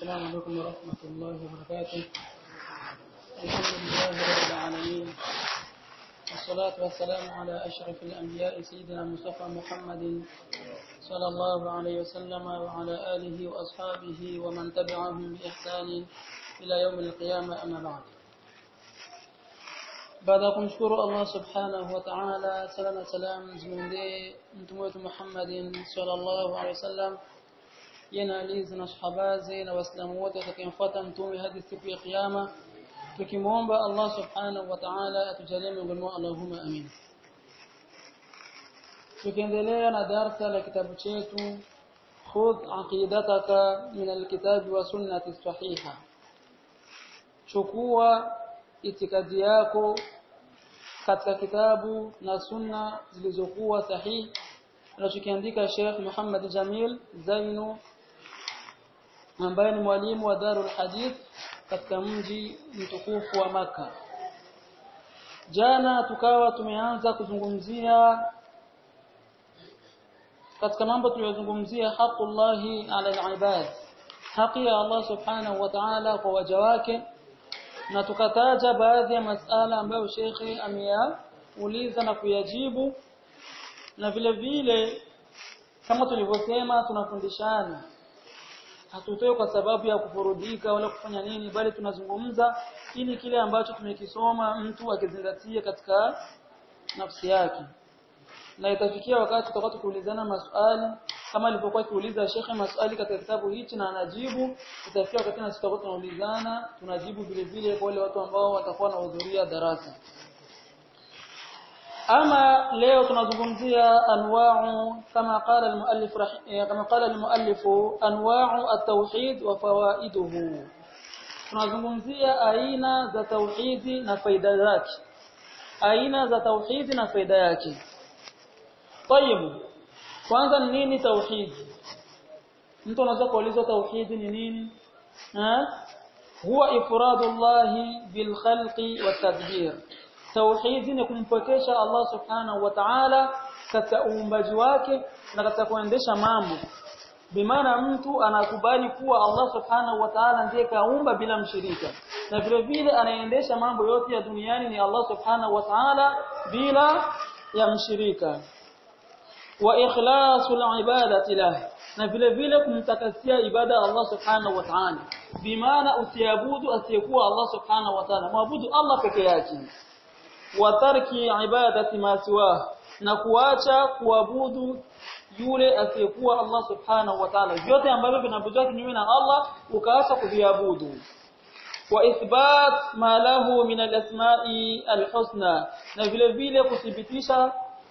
السلام عليكم ورحمة الله وبركاته الحمد لله رب العالمين والصلاة والسلام على أشرف الأنبياء سيدنا مصطفى محمد صلى الله عليه وسلم وعلى آله وأصحابه ومن تبعهم بإحسان إلى يوم القيامة أما بعد baada ya kumshukuru Allah subhanahu wa ta'ala sala na salam zimwendee mtume wetu Muhammadin sallallahu alaihi wasallam yana alizi na sahabaze na waislamu wote watakayemfuata mtume hadi siku ya kiyama tukimwomba Allah subhanahu wa ta'ala atujalie miongoni mwao Allahumma amin tukiendelea na darsa la kitabu chetu khudh aqidataka min alkitabi wa sunnati sahiha chukua itikadi yako katika kitabu na sunna zilizokuwa sahihi anachokiandika Sheikh Muhammad Jamil Zainu ambaye ni mwalimu wa Darul Hadith katika mji mtukufu wa maka Jana tukawa tumeanza kuzungumzia katika mambo tuliyozungumzia haqullahi ala al-ibad haki ya Allah subhanahu wa ta'ala kwa waja wake na tukataja baadhi ya masala ambayo shekhe ameyauliza na kuyajibu na vile vile kama tulivyosema tunafundishana hatutoi kwa sababu ya kufurudika wala kufanya nini bali tunazungumza ili kile ambacho tumekisoma mtu akizingatia katika nafsi yake na itafikia wakati tutakuwa tukiulizana maswali kama alivyokuwa akiuliza shekhe maswali katika kitabu hichi na anajibu itafikia wakati na tutakuwa tunaulizana tunajibu vile vile kwa wale watu ambao watakuwa wanahudhuria darasa ama leo tunazungumzia anwa'u kama qala al-muallif kama qala al-muallif anwa'u at-tauhid wa fawaiduhu tunazungumzia aina za tauhidi na faida zake aina za tauhidi na faida yake طيب kwanza ni nini tauhidi mtu anaweza kuuliza tauhidi ni nini ha huwa ifradullahi bil khalqi wat tadbir tauhidi ni kumpokesha Allah subhanahu wa ta'ala katika uumbaji wake na katika kuendesha mambo bimaana mtu anakubali kuwa Allah subhanahu wa ta'ala ndiye kaumba bila mshirika na vile vile anaendesha mambo yote ya duniani ni Allah subhanahu wa ta'ala bila ya mshirika wa ikhlasul ibadati lah na vile vile kumtakasia ibada Allah subhanahu wa ta'ala bimaana usiabudu asiyekuwa Allah subhanahu wa ta'ala muabudu Allah peke yake wa tarki ibadati ma siwa na kuacha kuabudu yule asiyekuwa Allah subhanahu wa ta'ala vyote ambavyo vinabudua kinyume na Allah ukaacha kuviabudu wa ithbat ma lahu min al-asma'i al-husna na vile vile kuthibitisha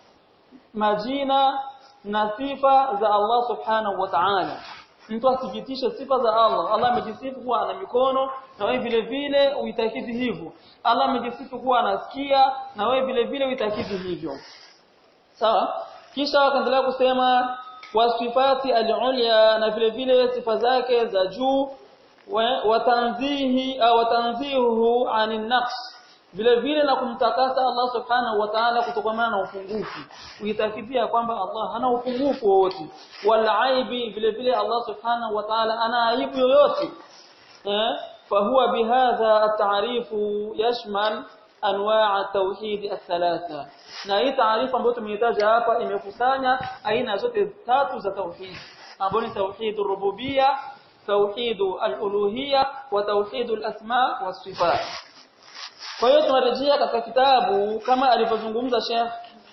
majina na sifa za Allah subhanahu wa ta'ala mtu athibitishe sifa za Allah Allah amejisifu kuwa ana mikono na wewe vile vile uitakidi hivyo Allah amejisifu kuwa anasikia na wewe vile vile uitakidi hivyo sawa kisha wakaendelea kusema wasifati al-ulya na vile vile sifa zake za juu wa tanzihi au tanzihuhu anin naqs vile vile na kumtakasa Allah subhanahu wa ta'ala kutokana na upungufu uitakifia kwamba Allah hana upungufu wowote wala aibi vile vile Allah subhanahu wa ta'ala ana aibu yoyote eh fahuwa bihadha at-ta'rifu yashmal anwa' at-tauhid ath-thalatha na hii taarifa ambayo tumeitaja hapa imekusanya aina zote tatu za tauhid ambayo ni tauhid ar-rububiyya tauhid al-uluhiyya wa tauhid al-asma' was-sifat kwa hiyo tunarejea katika kitabu kama alivyozungumza Sheikh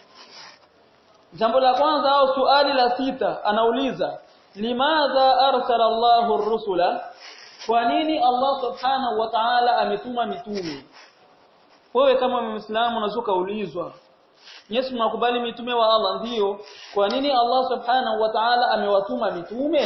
Jambo la kwanza au suali la sita anauliza limadha arsala Allahu ar-rusula kwa nini Allah subhanahu wa ta'ala ametuma mitume wewe kama muislamu unazuka ulizwa Yesu mnakubali mitume wa Allah ndiyo kwa nini Allah subhanahu wa ta'ala amewatuma mitume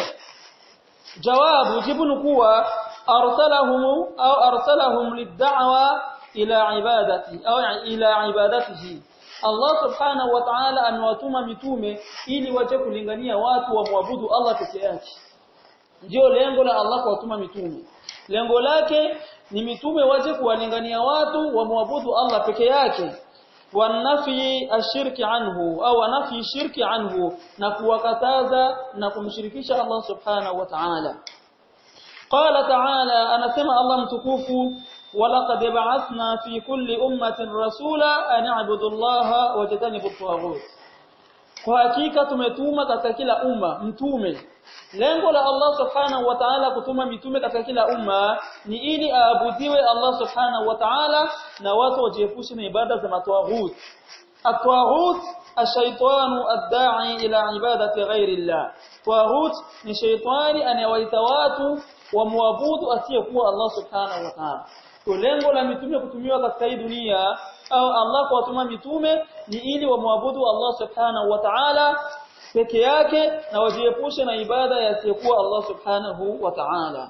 jawabu jibu kuwa arsalahum au arsalahum lid-da'wa ila ibadati au ila ibadatihi Allah subhanahu wa ta'ala amewatuma mitume ili waje kulingania watu wamwabudu Allah peke yake ndio lengo la Allah kuwatuma mitume lengo lake ni mitume waje kuwalingania watu wamwabudu Allah peke yake wanafi ashirki anhu au nafi shirki anhu na kuwakataza na kumshirikisha Allah subhanahu wa ta'ala qala ta'ala anasema Allah mtukufu walaqad ba'athna fi kulli ummatin rasula an a'budu Allah wa tajtanibu at-taghut kwa hakika tumetuma katika kila umma mtume lengo la Allah subhanahu wa ta'ala kutuma mitume katika kila umma ni ili aabudiwe Allah subhanahu wa ta'ala na watu wajiepushe na ibada za matwaghut at-taghut ash-shaytanu ad-da'i ila ibadati ghairi Allah taghut ni shaytani anayewaita watu wamwabudu asiyekuwa Allah subhanahu wa ta'ala lengo la mitume kutumiwa katika hii dunia au Allah kuwatuma mitume ni ili wamwabudu Allah subhanahu wa ta'ala peke yake na wajiepushe na ibada yasiyokuwa Allah subhanahu wa ta'ala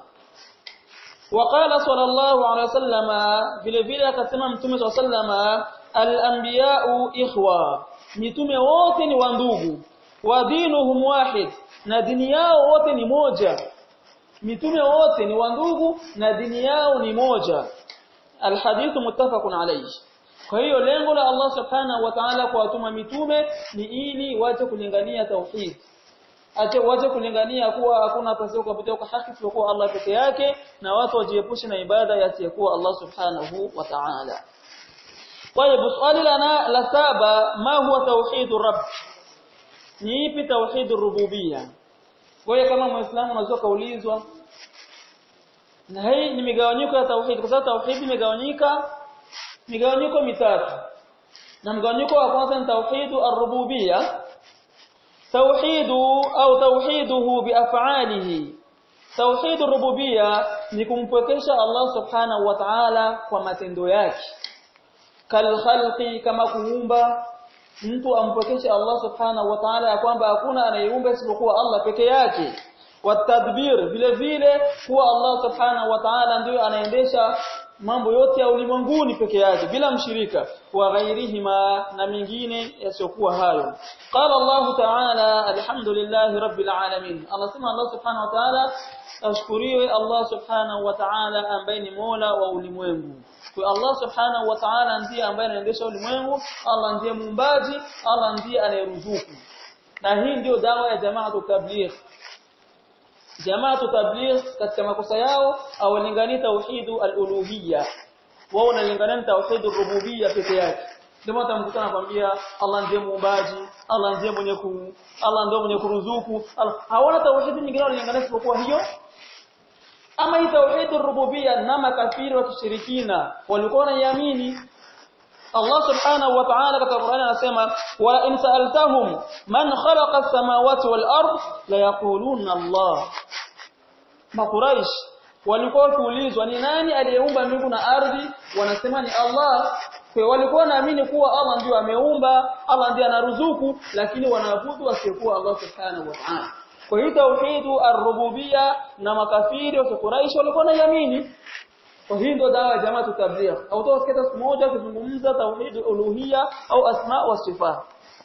وقال صلى الله عليه وسلم vile vile akasema mtume صلى الله عليه وسلم al-anbiya'u ikhwa mitume wote ni wandugu wa dinuhum wahid na dini yao wote ni moja mitume wote ni wandugu na dini yao ni moja alhadithu muttafaqun alayhi kwa hiyo lengo la Allah subhanahu wa ta'ala kuwatuma mitume ni ili waje kulingania tauhid ache waje kulingania kuwa hakuna pasipo kuabudiwa kwa haki isipokuwa Allah peke yake na watu wajiepushe na ibada yasiyokuwa Allah subhanahu wa ta'ala طيب swali lana la saba ma huwa tauhidur rabb ni ipi tauhidur rububiyya kwa kama muislamu unaweza kaulizwa na hii ni migawanyiko ya tauhid kwa sababu tauhid imegawanyika migawanyiko mitatu na mgawanyiko wa kwanza ni tauhidu ar-rububiyya tauhidu au tauhiduhu biaf'alihi tauhidu ar-rububiyya ni kumpwekesha Allah subhanahu wa ta'ala kwa matendo yake kal khalqi kama kuumba mtu ampwekeshe Allah subhanahu wa ta'ala ya kwamba hakuna anayeumba isipokuwa Allah peke yake watadbir vile vile kuwa Allah subhanahu wa ta'ala ndiyo anaendesha mambo yote ya ulimwenguni peke yake bila mshirika wa ghairihima na mingine yasiyokuwa hayo qala Allah ta'ala alhamdulillahi rabbil alamin Allah sema Allah subhanahu wa ta'ala ashkuriwe Allah subhanahu wa ta'ala ambaye ni Mola wa ulimwengu kwa Allah subhanahu wa ta'ala ndiye ambaye anaendesha ulimwengu Allah ndiye muumbaji Allah ndiye anayeruzuku na hii ndio dawa ya jamaa tabligh jamaa tabligh katika makosa yao awalingani tauhidu al-uluhiyya wao wanalingania tauhidu rububiyya peke yake ndio mtamkuta anakuambia Allah ndiye muumbaji Allah ndiye mwenye ku Allah ndiye mwenye kuruzuku hawana tauhidi nyingine wanalingania isipokuwa hiyo ama hii tauhidu rububiyya na makafiri wa kishirikina walikuwa wanaiamini Allah subhanahu wa ta'ala katika Qur'an anasema wa in sa'altahum man khalaqa as-samawati wal ard la yaquluna Allah Makuraish walikuwa wakiulizwa ni nani aliyeumba mbingu na ardhi wanasema ni Allah kwa walikuwa wanaamini kuwa Allah ndiye ameumba Allah ndiye anaruzuku lakini wanaabudu asiyekuwa Allah subhanahu wa ta'ala kwa hiyo tauhidu ar-rububiyya na makafiri wa Quraysh walikuwa wanaiamini kwa hiyo ndio dawa ya jamaa tabligh au utasikia siku moja kuzungumza tauhid uluhiyya au asma wa sifa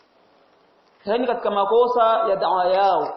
yani katika makosa ya dawa yao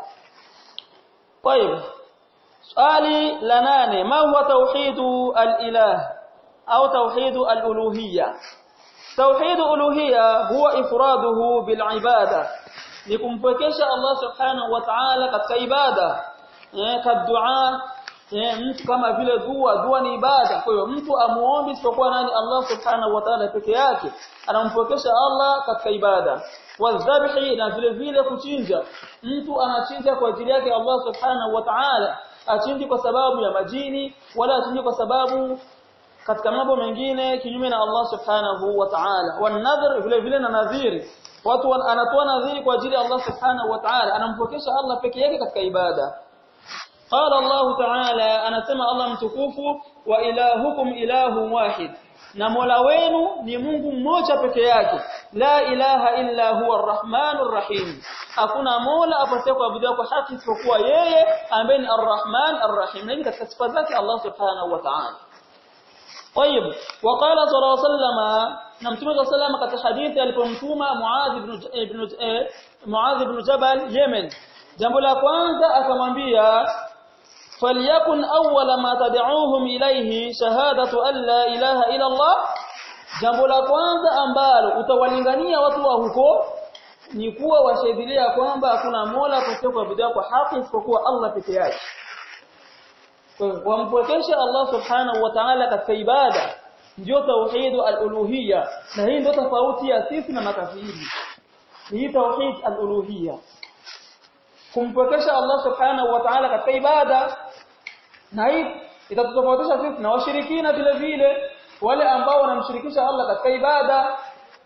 طيب swali la nane ma huwa tauhidu al-ilah au tauhidu al-uluhiyya tauhidu uluhiyya huwa ifraduhu bil ibada ni kumpwekesha Allah subhanahu wa ta'ala katika ibada eh kadua eh mtu kama vile dua dua ni ibada kwa hiyo mtu amuombe isipokuwa nani Allah subhanahu wa ta'ala peke yake anampokesha Allah katika ibada wadhabhi na vile vile kuchinja mtu anachinja kwa ajili yake Allah subhanahu wa ta'ala achinji kwa sababu ya majini wala achinji kwa sababu katika mambo mengine kinyume na Allah subhanahu wa ta'ala wanadhir vile vile na nadhiri watu anatoa nadhiri kwa ajili ya Allah subhanahu wa ta'ala anampokesha Allah peke yake katika ibada قال الله تعالى anasema Allah mtukufu wa ilahukum ilahu wahid na Mola wenu ni Mungu mmoja peke yake la ilaha illa huwa arrahmanur rahim hakuna Mola apasaye kuabudiwa kwa haki isipokuwa yeye ambaye ni arrahman arrahim na katika sifa zake Allah subhanahu wa ta'ala طيب وقال صلى الله عليه وسلم na mtume صلى الله عليه وسلم katika hadithi alipomtuma Muadh ibn ibn Muadh ibn Jabal Yemen jambo la kwanza akamwambia فليكن أول ما تدعوهم إليه شهادة أن لا إله إلا الله jambo la kwanza ambalo utawalingania watu wa huko ni kuwa washahidilia kwamba hakuna mola pasipo kuabudiwa kwa haki isipokuwa Allah peke yake wampwekesha Allah subhanahu wa ta'ala katika ibada ndio tauhid al-uluhiyya na hii ndio tofauti ya sisi na makafiri hii tauhid al-uluhiyya kumpwekesha Allah subhanahu wa ta'ala katika ibada na hii itatutofautisha sisi na washirikina vile vile wale ambao wanamshirikisha Allah katika ibada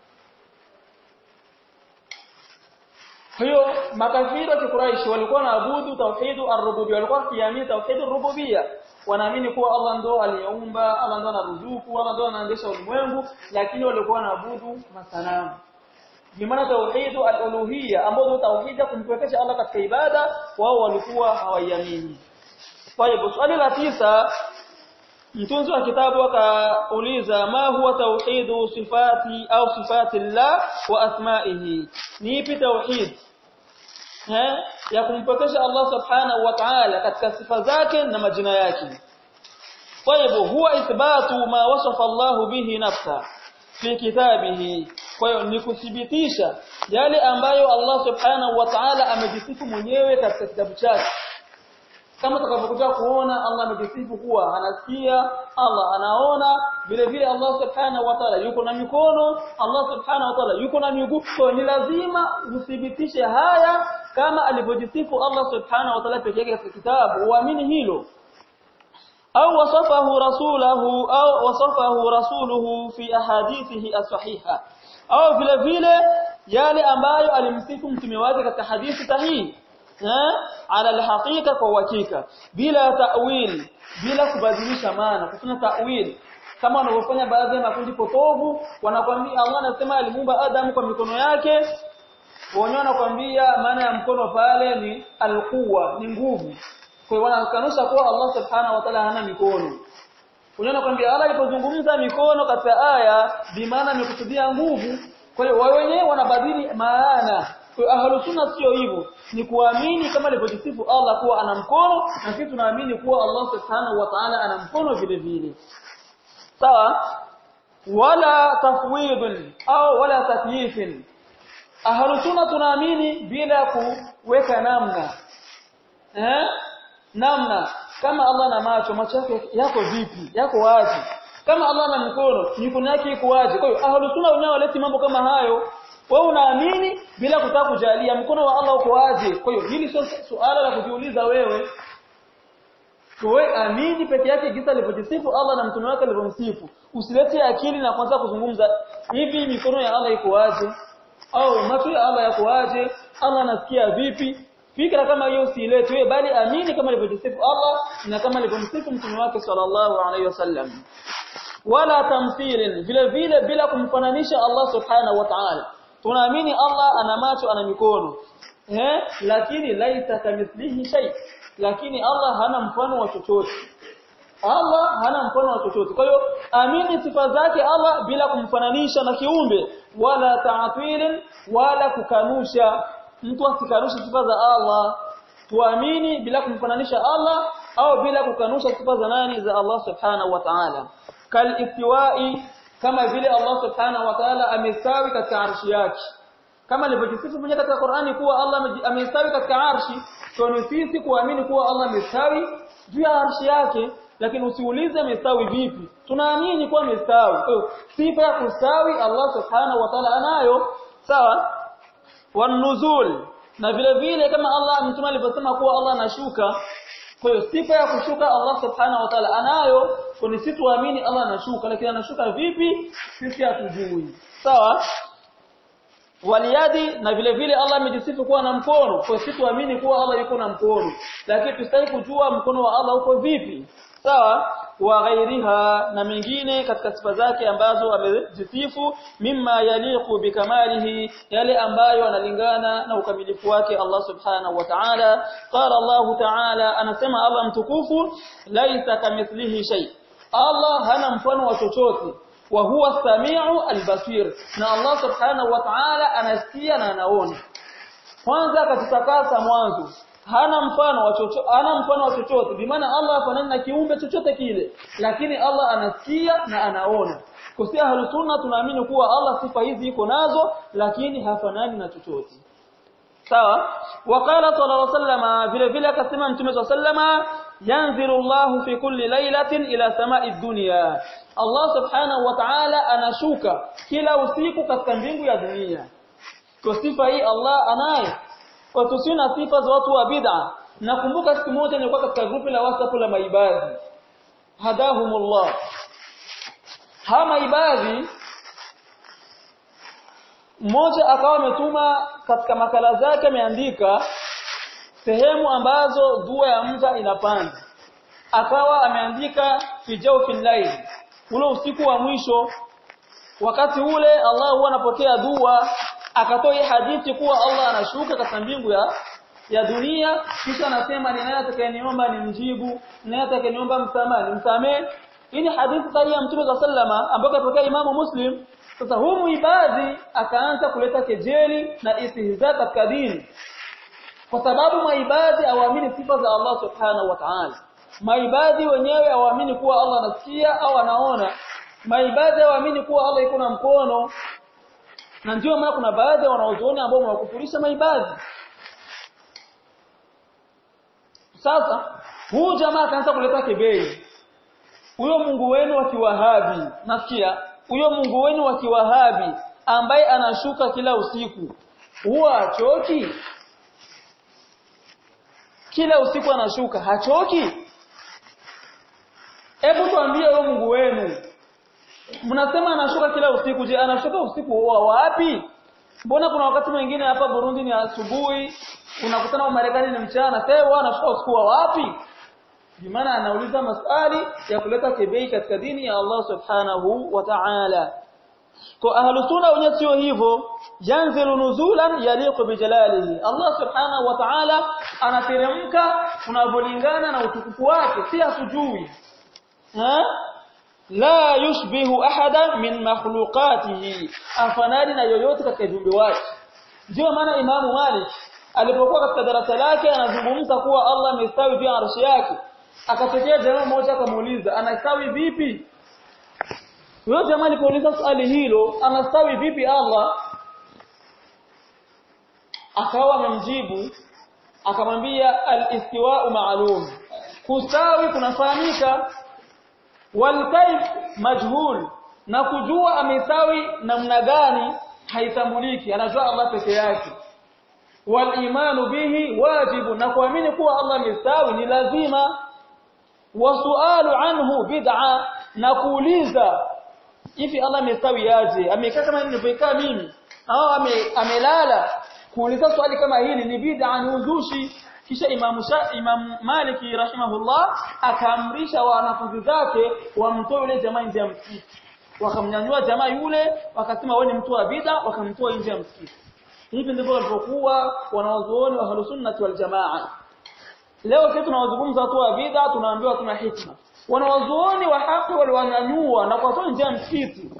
hiyo makafiri wa Quraysh walikuwa wanaabudu tauhid ar-rububiyya walikuwa wakiamini tauhid ar-rububiyya wanaamini kuwa Allah ndo aliyeumba Allah ndo anaruzuku Allah ndo anaendesha ulimwengu lakini walikuwa wanaabudu masanamu bimaana tauhid al-uluhiyya ambayo tauhid kumpwekesha Allah katika ibada wao walikuwa hawaiamini kwa hivyo swali la tisa mtunzi wa kitabu akauliza ma huwa tauhidu sifati au sifati llah wa asma'ihi ni ipi tauhid eh ya kumpokesha Allah subhanahu wa ta'ala katika sifa zake na majina yake kwa hivyo huwa ithbatu ma wasafa Allah bihi nafsa fi kitabihi kwa hiyo ni kuthibitisha yale ambayo Allah subhanahu wa ta'ala amejisifu mwenyewe katika kitabu chake kama tutakavyokuja kuona Allah amejisifu kuwa anasikia Allah anaona vile vile Allah subhanahu wa ta'ala yuko na mikono Allah subhanahu wa ta'ala yuko na miguu kwa ni lazima uthibitishe haya kama alivyojisifu Allah subhanahu wa ta'ala pekee yake katika kitabu uamini hilo au wasafahu rasulahu au wasafahu rasuluhu fi ahadithihi as-sahiha au vile vile yale ambayo alimsifu mtume wake katika hadithi sahihi ala alhaqiqa kwa uhakika bila ta'wil bila kubadilisha maana kufanya ta'wil kama wanavyofanya baadhi ya makundi potovu wanakwambia Allah anasema alimuumba Adam kwa mikono yake wenyewe wanakwambia maana ya mkono pale ni alquwa ni nguvu kwa hiyo wanakanusha kuwa Allah subhanahu wa ta'ala hana mikono wenyewe wanakwambia Allah alipozungumza mikono katika aya bimaana amekusudia nguvu kwa hiyo wao wenyewe wanabadili maana kwa ahlus sunna sio hivyo ni kuamini kama alivyojisifu Allah kuwa ana mkono na sisi tunaamini kuwa Allah subhanahu wa ta'ala ana mkono vile vile sawa wala tafwid au wala takyif ahlus sunna tunaamini bila kuweka namna eh namna kama Allah na macho macho yake yako vipi yako wazi kama Allah na mkono mikono yake iko wazi kwa hiyo ahlus sunna wenyewe waleti mambo kama hayo wewe unaamini bila kutaka kujalia mkono wa Allah uko wazi kwa hiyo hili sio suala la kujiuliza wewe wewe amini peke yake gisa alivyojisifu Allah na mtume wake alivyomsifu usilete akili na kwanza kuzungumza hivi mikono ya Allah iko wazi au macho ya Allah yako wazi Allah anasikia vipi fikra kama hiyo usilete wewe bali amini kama alivyojisifu Allah na kama alivyomsifu mtume wake sallallahu alaihi wasallam wala tamthilin vile vile bila kumfananisha Allah subhanahu wa ta'ala tunaamini Allah ana macho ana mikono eh lakini laita kamithlihi shay lakini Allah hana mfano wa chochote Allah hana mfano wa chochote kwa hiyo amini sifa zake Allah bila kumfananisha na kiumbe wala ta'tilin wala kukanusha mtu asikanushe sifa za Allah tuamini bila kumfananisha Allah au bila kukanusha sifa za nani za Allah subhanahu wa ta'ala kal istiwa'i kama vile Allah subhanahu wa ta'ala amestawi katika arshi yake kama alivyojisifu mwenyewe katika Qur'ani kuwa Allah amestawi katika arshi so ni sisi kuamini kuwa Allah amestawi juu ya arshi yake lakini usiulize amestawi vipi tunaamini kuwa amestawi sifa ya kustawi Allah subhanahu wa ta'ala anayo sawa wanuzul na vile vile kama Allah mtume alivyosema kuwa Allah anashuka kwa hiyo sifa ya kushuka Allah subhanahu wa ta'ala anayo kwa sisi tuamini Allah anashuka lakini anashuka vipi sisi hatujui sawa waliyadi na vile vile Allah amejisifu kuwa na mkono kwa sisi tuamini kuwa Allah yuko na mkono lakini tusitaki kujua mkono wa Allah uko vipi sawa wa ghairiha na mengine katika sifa zake ambazo amejisifu mimma yaliqu bikamalihi yale ambayo analingana na ukamilifu wake Allah subhanahu wa ta'ala qala Allah ta'ala anasema Allah mtukufu laisa kamithlihi shay Allah hana mfano wa chochote wa huwa samiu albasir na Allah subhanahu wa ta'ala anasikia na anaona kwanza katikakasa mwanzo hana mfano wa chochote hana mfano wa chochote bimaana Allah hafanani na kiumbe chochote kile lakini Allah anasikia na anaona kusia halusunna tunaamini kuwa Allah sifa hizi iko nazo lakini hafanani na chochote sawa waqala sallallahu alayhi wasallam vile vile akasema mtume sallallahu yanzilu Allah fi kulli lailatin ila sama'i dunya Allah subhanahu wa ta'ala anashuka kila usiku katika mbingu ya dunia kwa sifa hii Allah anayo kwa tusina sifa za watu wa bid'a nakumbuka siku moja nilikuwa katika grupu la WhatsApp la maibadhi hadahumullah ha maibadhi mmoja akawa ametuma katika makala zake ameandika sehemu ambazo dua ya mja inapanda akawa ameandika fijau fillail ule usiku wa mwisho wakati ule Allah huwa anapokea dua akatoa hii hadithi kuwa Allah anashuka katika mbingu ya ya dunia kisha anasema ni nani atakayeniomba nimjibu nani atakayeniomba msamaha nimsamee hii ni hadithi sahihi ya Mtume sallama ambayo kapokea Imamu Muslim sasa humu ibadhi akaanza kuleta kejeli na istihza katika dini kwa sababu maibadhi hawaamini sifa za Allah subhanahu wa ta'ala maibadhi wenyewe hawaamini kuwa Allah anasikia au anaona maibadhi hawaamini kuwa Allah iko na mkono na ndio maana kuna baadhi ya wanaozuoni ambao wakufurisha maibadhi sasa huu jamaa akaanza kuleta kebei huyo Mungu wenu wa kiwahabi nasikia huyo Mungu wenu wa kiwahabi ambaye anashuka kila usiku huwa achoki kila usiku anashuka hachoki hebu tuambie huyo Mungu wenu mnasema anashuka kila usiku je anashuka usiku wa wapi mbona kuna wakati mwingine hapa Burundi ni asubuhi unakutana wa Marekani ni mchana sasa wao anashuka usiku wa wapi bimaana anauliza maswali ya kuleta kebei katika dini ya Allah subhanahu wa ta'ala kwa ahlu sunna wenyewe sio hivyo yanzilu nuzulan yaliqu bijalalihi Allah subhanahu wa ta'ala anateremka unavolingana na utukufu wake si hatujui ha la yushbihu ahada min makhluqatihi afanani na yoyote katika viumbe wake ndio maana imamu Malik alipokuwa katika darasa lake anazungumza kuwa Allah amestawi juu ya arshi yake akatokea jamaa mmoja akamuuliza anastawi vipi huyo jamaa alipouliza swali hilo anastawi vipi Allah akawa amemjibu akamwambia al-istiwa'u ma'lum kustawi kunafahamika wal kayf majhul na kujua amestawi namna gani haitambuliki anajua Allah peke yake wal imanu bihi wajibu na kuamini kuwa Allah amestawi ni lazima wasualu anhu bid'a na kuuliza hivi Allah amestawi aje amekaa kama nilivyokaa mimi au ame, amelala kuuliza swali kama hili ni bid'a ni uzushi kisha Imam Sha, Imam Maliki rahimahullah akaamrisha wanafunzi zake wamtoe yule jamaa nje ya msikiti wakamnyanyua jamaa yule wakasema wewe ni mtu wa bid'a wakamtoa nje ya msikiti hivi ndivyo walivyokuwa wanawazuoni wa Ahlusunnah wal Jamaa leo sisi tunawazungumza watu wa bid'a tunaambiwa tuna hikma wanawazuoni wa haki waliwanyanyua na kuwatoa nje ya msikiti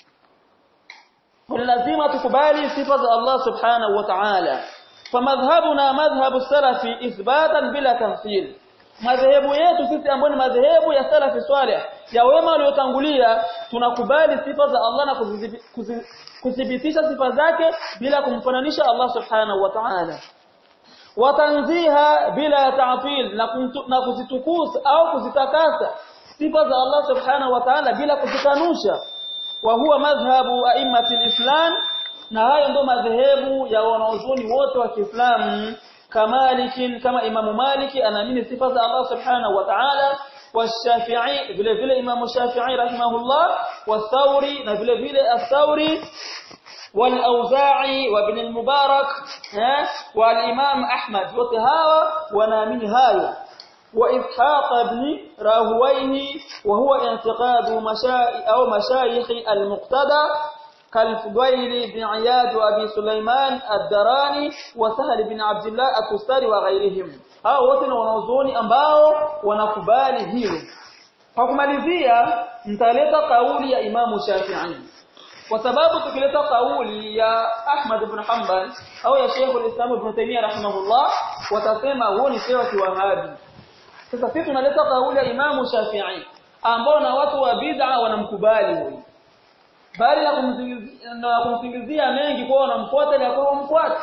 lazima tukubali sifa za Allah subhanahu wa ta'ala famadhhabuna madhhabu salafi ithbatan bila tamthil madhehebu yetu sisi ambayo ni madhehebu ya salafi swalih ya wema waliotangulia tunakubali sifa za Allah na kudhibitisha sifa zake bila kumfananisha Allah subhanahu wa ta'ala watanziha bila ta'til na kuzitukuza au kuzitakasa sifa za Allah subhanahu wa ta'ala bila kuzikanusha wa huwa madhhabu a'immati islam na hayo ndio madhehebu ya wanaozuni wote wa Kiislamu kamalikin kama Imamu Maliki anaamini sifa za Allah subhanahu wa ta'ala والشافعي vile vile Imam Shafi'i rahimahullah والثوري na vile vile الثوري والأوزاعي وابن المبارك والإمام أحمد وتهاوى ونامن هاية وإسحاق بن راهويه وهو اعتقاد مشاي أو مشايخ المقتدى كالفضيل بن عياد وأبي سليمان الدراني وسهل بن عبد الله التستاري وغيرهم hao wote ni wanazuoni ambao wanakubali hilo kwa kumalizia nitaleta kauli ya Imamu Shafi'i kwa sababu tukileta kauli ya Ahmad ibn Hanbal au ya Sheikh al-Islam Ibn Taymiyyah rahimahullah watasema huo ni sawa kiwahabi sasa sisi tunaleta kauli ya Imamu Shafi'i ambao na watu wa bid'a wanamkubali huyo bali na kumsingizia mengi kwa wanamfuata na kwa wamfuata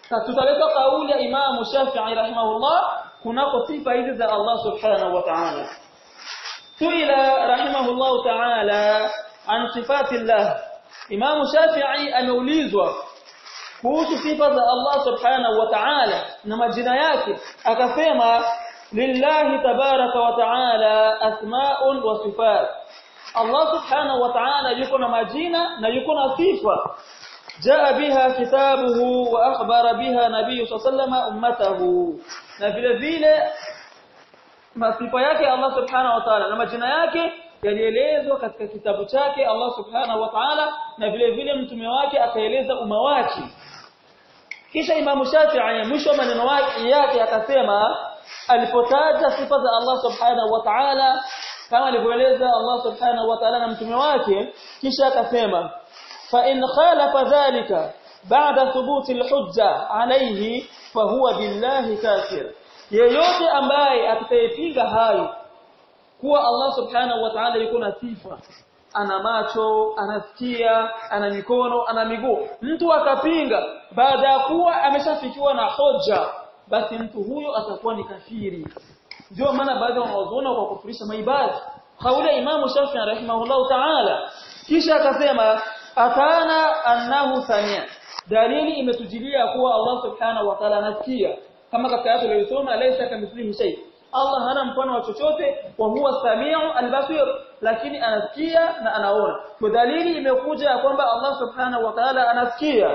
tutaleta kauli ya Imam Shafi'i rahimahullah kunako sifa hizi za Allah subhanahu wa ta'ala suila rahimahullah ta'ala an sifatillah Imam Shafi'i ameulizwa kuhusu sifa za Allah subhanahu wa ta'ala na majina yake akasema lillahi tabaraka wa ta'ala asma'un wa sifat Allah subhanahu wa ta'ala yuko na majina na yuko na sifa jaa biha kitabuhu wa akhbara biha nabii sallallahu ummatahu na vile vile masifa yake Allah subhanahu wa ta'ala na majina yake yalielezwa katika kitabu chake Allah subhanahu wa ta'ala na vile vile mtume wake akaeleza umma wake kisha Imam Shafi'i mwisho maneno yake akasema alipotaja sifa za Allah subhanahu wa ta'ala kama alivyoeleza Allah subhanahu wa ta'ala na mtume wake kisha akasema fa in khalafa dhalika ba'da thubuti al-hujja alayhi fa huwa billahi kafir yeyote ambaye atakayepinga hayo kuwa Allah subhanahu wa ta'ala yuko na sifa ana macho anasikia ana mikono ana miguu mtu akapinga baada ya kuwa ameshafikiwa na hoja basi mtu huyo atakuwa ni kafiri ndio maana baadhi ya wanazuoni kwa kufurisha maibadi kauli ya Imam Shafi'i rahimahullah ta'ala kisha akasema atana annahu samia dalili imetujilia kuwa Allah subhanahu wa ta'ala anasikia kama katika aya tuliyosoma laysa kamithlihi shay Allah hana mfano wa chochote wa huwa samiu albasir lakini anasikia na anaona kwa dalili imekuja kwamba Allah subhanahu wa ta'ala anasikia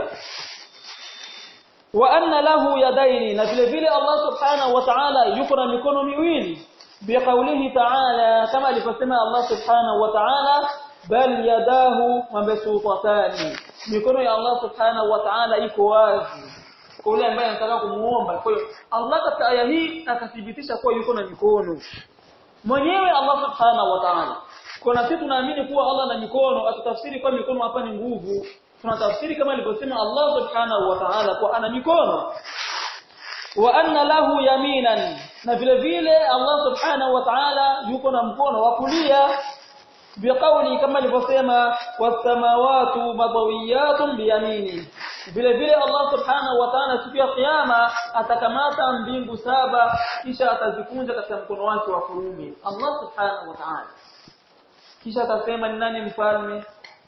wa anna lahu yadaini na vile vile Allah subhanahu wa ta'ala yuko na mikono miwili biqaulihi ta'ala kama alivyosema Allah subhanahu wa ta'ala bal yadahu mabsutatani mikono ya Allah subhanahu wa ta'ala iko wazi kwa yule ambaye anataka kumuomba kwa hiyo Allah katika aya hii akathibitisha kuwa yuko na mikono mwenyewe Allah subhanahu wa ta'ala kuna sisi tunaamini kuwa Allah na mikono atutafsiri kwa mikono hapa ni nguvu tunatafsiri kama alivyosema Allah subhanahu wa ta'ala kwa ana mikono wa anna lahu yaminan na vile vile Allah subhanahu wa ta'ala yuko na mkono wa kulia biqauli kama alivyosema was-samawati madawiyatun biyamini vile vile Allah subhanahu wa ta'ala siku ya kiyama atakamata mbingu saba kisha atazikunja katika mkono wake wa kuume Allah subhanahu wa ta'ala kisha atasema ni nani mfalme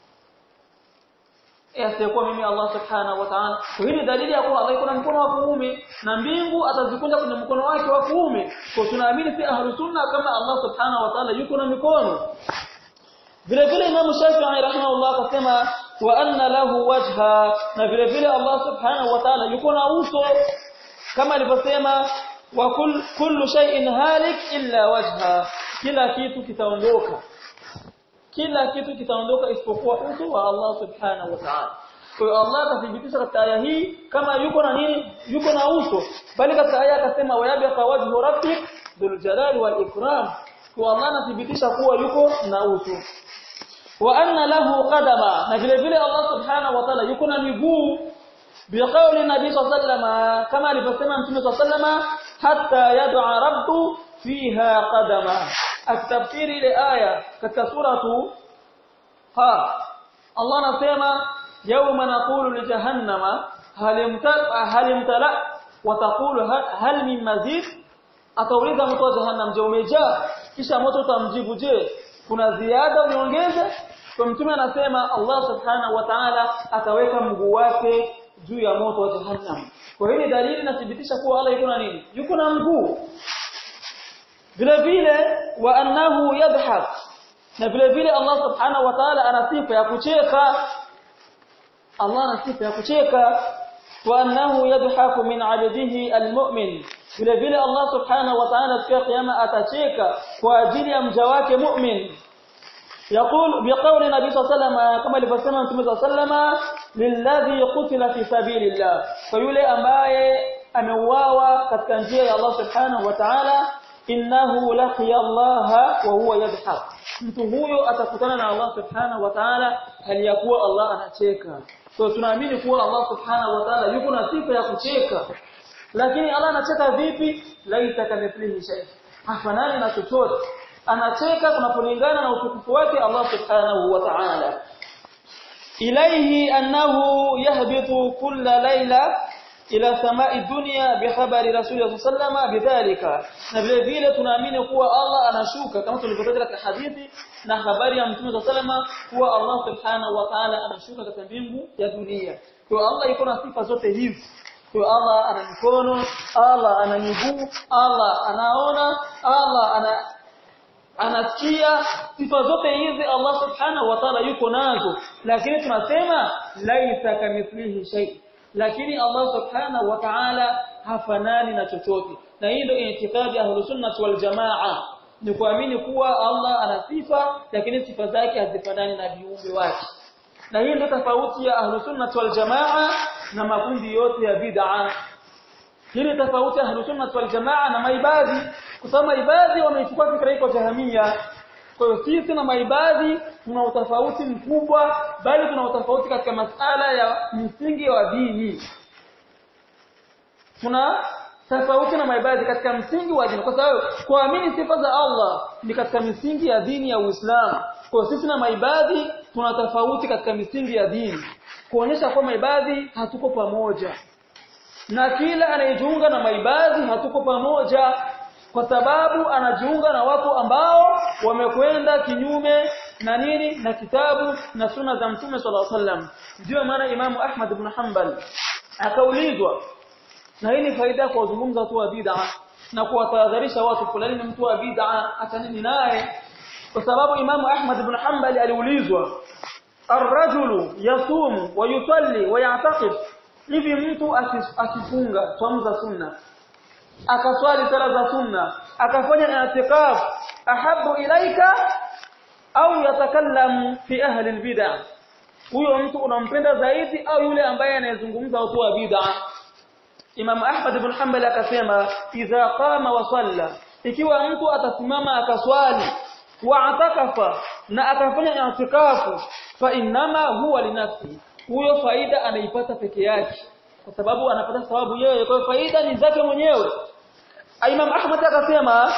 asiyekuwa mimi Allah subhanahu wa ta'ala hii ni dalili ya kuwa Allah yuko na mkono wa kuume na mbingu atazikunja kwenye mkono wake wa kuume kwa tunaamini si ahlus sunna kama Allah subhanahu wa ta'ala yuko na mikono vile vile Imam Shafi'i rahimahullah akasema wa anna lahu wajha na vile vile Allah subhanahu wa ta'ala yuko na uso kama alivyosema wa kull, kullu shay'in halik illa wajha kila kitu kitaondoka kila kitu kitaondoka isipokuwa uso wa Allah subhanahu wa ta'ala kwa hiyo Allah akathibitisha katika aya hii kama yuko na nini yuko na uso bali katika aya akasema wa yabqa wajhu rabbik dhul jalali wal ikram kwa Allah anathibitisha kuwa yuko na uso wa anna lahu qadama na vile vile Allah subhanahu wa ta'ala yuko na miguu biqauli nabii sallama kama alivyosema mtume sallama hatta yad'a rabbu fiha qadama akitafsiri ile aya katika suratu ha Allah anasema yawma naqulu li jahannama hal imtala hal imtala wa taqulu hal min mazid atauliza moto wa jahannam je umejaa kisha moto utamjibu je kuna ziada uniongeze kwa mtume anasema Allah subhanahu wa ta'ala ataweka mguu wake juu ya moto wa jahannam kwa hiyo dalili inathibitisha kuwa Allah yuko na nini yuko na mguu vile vile wa annahu yadhhak na vile vile Allah subhanahu wa ta'ala ana sifa ya kucheka Allah ana sifa ya kucheka wa annahu yadhaku min 'abdihi almu'min vile vile Allah subhanahu wa ta'ala siku ya kiyama atacheka kwa ajili ya mja wake mu'min يقول بقول النبي صلى الله عليه وسلم كما alivyosema Mtume صلى الله عليه وسلم lilladhi qutila fi sabilillah kwa yule ambaye ameuawa katika njia ya Allah subhanahu wa ta'ala innahu laqiya Allah wa huwa yadhhak mtu huyo atakutana na Allah subhanahu wa ta'ala hali ya kuwa Allah anacheka so tunaamini kuwa Allah subhanahu wa ta'ala yuko na sifa ya kucheka lakini Allah anacheka vipi laita kamithlihi shay hafanani na chochote anacheka kunapolingana na utukufu wake Allah subhanahu wa ta'ala ilaihi annahu yahbitu kulla layla ila samai dunya bihabari rasulullah sallama bidhalika na vile vile tunaamini kuwa Allah anashuka kama tulivyotaja katika hadithi na habari ya mtume sallama kuwa Allah subhanahu wa ta'ala anashuka katika mbingu ya dunia kwa Allah iko na sifa zote hizi kwa Allah ana mikono Allah ana miguu Allah anaona Allah ana anasikia sifa zote hizi Allah subhanahu wa ta'ala yuko nazo lakini tunasema laisa kamithlihi shay lakini Allah subhanahu wa ta'ala hafanani na chochote na hii ndio itikadi ya sunnah wal jamaa ni kuamini kuwa Allah ana sifa lakini sifa zake hazifanani na viumbe wake na hii ndio tofauti ya ahlus sunnah wal jamaa na makundi yote ya bid'a hii ni tofauti ya ahlus sunnah wal jamaa na maibadhi kwa sababu maibadhi wameichukua fikra hii kwa jahamia kwa hiyo sisi na maibadhi tuna utofauti mkubwa bali tuna utofauti katika masala ya msingi wa dini tuna tofauti na maibadhi katika msingi wa dini kwa sababu kuamini sifa za Allah ni katika misingi ya dini ya Uislamu kwa sisi na maibadhi tuna tofauti katika misingi ya dini kuonyesha kwa maibadhi hatuko pamoja na kila anayejiunga na maibadhi hatuko pamoja kwa sababu anajiunga na watu ambao wamekwenda kinyume na nini na kitabu na sunna za mtume sallallahu alaihi wasallam ndio maana Imam Ahmad ibn Hanbal akaulizwa na hii ni faida kwa kuzungumza watu wa bid'a na kuwatahadharisha watu fulani ni mtu wa bid'a atanini naye kwa sababu Imam Ahmad ibn Hanbal aliulizwa ar-rajulu yasumu wa yusalli wa ya'taqid hivi mtu akifunga swaumu za sunna akaswali sala za sunna akafanya i'tikaf ahabu ilaika au yatakallamu fi ahli albid'ah huyo mtu unampenda zaidi au yule ambaye anayezungumza watu wa bid'ah Imam Ahmad ibn Hanbal akasema idha qama wa salla ikiwa mtu atasimama akaswali wa atakafa na akafanya i'tikafu fa innama huwa linafsi huyo faida anaipata peke yake kwa sababu anapata sababu yeye kwa hiyo faida ni zake mwenyewe Imam Ahmad akasema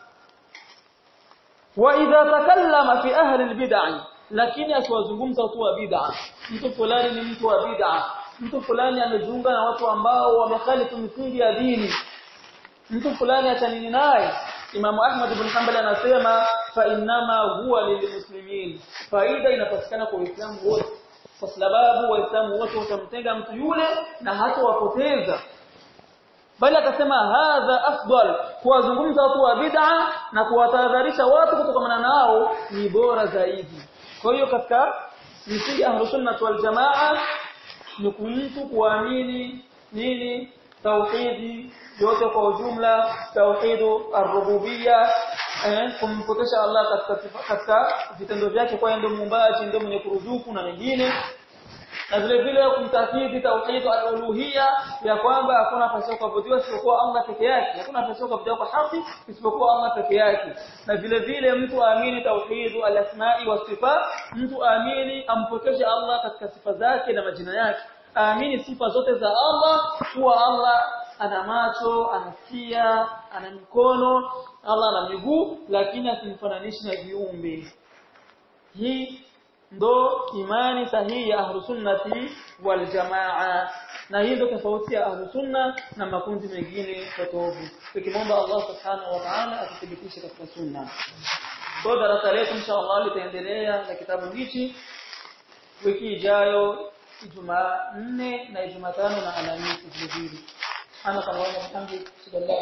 wa idha takallama fi ahli albid'ah lakini akiwazungumza watu wa bid'ah mtu fulani ni mtu wa bid'ah mtu fulani amejiunga na watu ambao wamekhalifu misingi ya dini mtu fulani atanini naye Imam Ahmad ibn Hanbal anasema fa innama huwa lilmuslimin faida inapatikana kwa Uislamu wote kwa sababu waislamu wote watamtenga mtu yule na hata wapoteza bali akasema hadha afdal kuwazungumza watu wa bid'a na kuwatahadharisha watu kutokana nao ni bora zaidi kwa hiyo katika misingi ya sunnah wal jamaa ni mtu kuamini nini tauhidi yote kwa ujumla tauhidu ar-rububiyya eh, kumpokesha Allah katika katika vitendo vyake kwa ndio muumbaji ndio mwenye kuruzuku na mengine na vile vile kumtakidi tauhid al-uluhiyya ya kwamba hakuna nafasi kuabudiwa isipokuwa Allah peke yake hakuna nafasi kuabudiwa kwa haki isipokuwa Allah peke yake na vile vile mtu aamini tauhid al-asma'i wa sifat mtu aamini ampokeshe Allah katika sifa zake na majina yake aamini sifa zote za Allah kuwa Allah ana macho anasikia ana mikono Allah ana miguu lakini asimfananishi na viumbe hii ndo imani sahihi ya ahlu sunnati wal jamaa na hii ndo tofauti ya ahlu sunna na makundi mengine potovu tukimwomba Allah subhanahu wa ta'ala atuthibitishe katika sunna kwa darasa letu inshallah litaendelea na kitabu hichi wiki ijayo Ijumaa 4 na Ijumaa 5 na Alhamisi vile vile. Ana kama wao